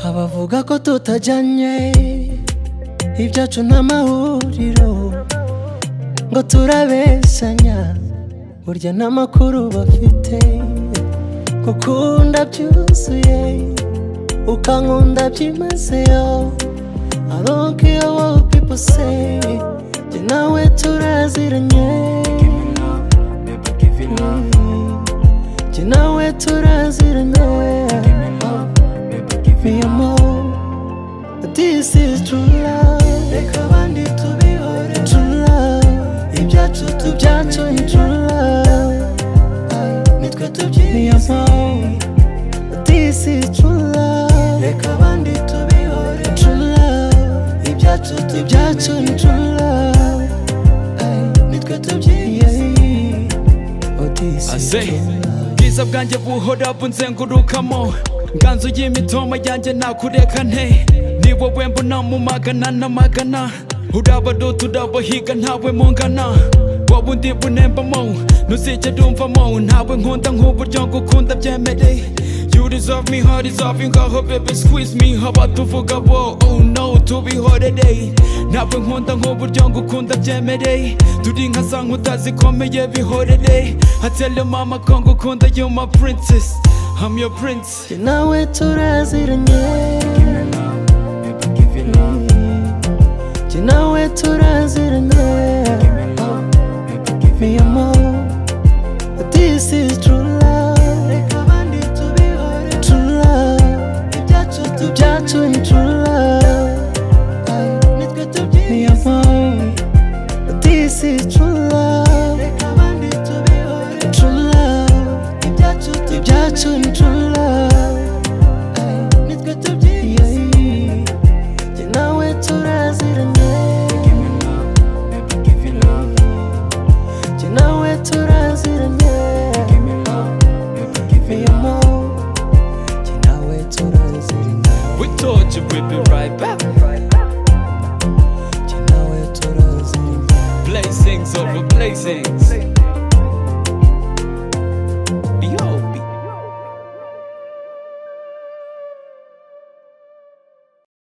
abavuga ko tutajyanye ibyacu n'amahuriro ngo turabesanya burya n'amakuru bafite gukunda byuzuye ukankunda byimazeyo aronke iyo wowe pipo se jye nawe turaziranye jye nawe turaziranye me a more. This is true love. Reka abandi tubihore. True love. Ibyacu tubyacu ni true love. Nitwe tubyize. This is true love. Reka abandi tubihore. True love. Ibyacu tubyacu ni true love. Nitwe tubyize. Oh, this is Aze. true love. bwiza bwanjye buhora bunzengurukamo nganzo y'imitoma yanjye nakureka nte ni wowe mbona mu magana na magana urabaduta urabahiga ntawe mungana wowe undi bunembamo ntuzigera umvamo ntawe nkunda nk'uburyo ngukunda byemere You deserve me, heart is off, you ngaho baby squeeze me Haba tuvuga bo, oh no, tubihorere Ntabwo nkunda nk'uburyo ngukunda byemere Turi nka za nkuta zikomeye bihorere I tell your mama ko ngukunda you my princess I'm your prince Jye nawe turaziranye Jye nawe turaziranye Me a more This is true love Reka abandi tubihore True love Ibyacu tubyacu ni true love Nitwe tubyize Me a more This is true love Reka abandi tubihore True love Ibyacu tubyacu ni true love Nitwe tubyize Jye nawe turaziranye Jye nawe turaziranye Me a more Jye nawe turaziranye We told you we'd be right back Jye nawe turaziranye Blazings over blazings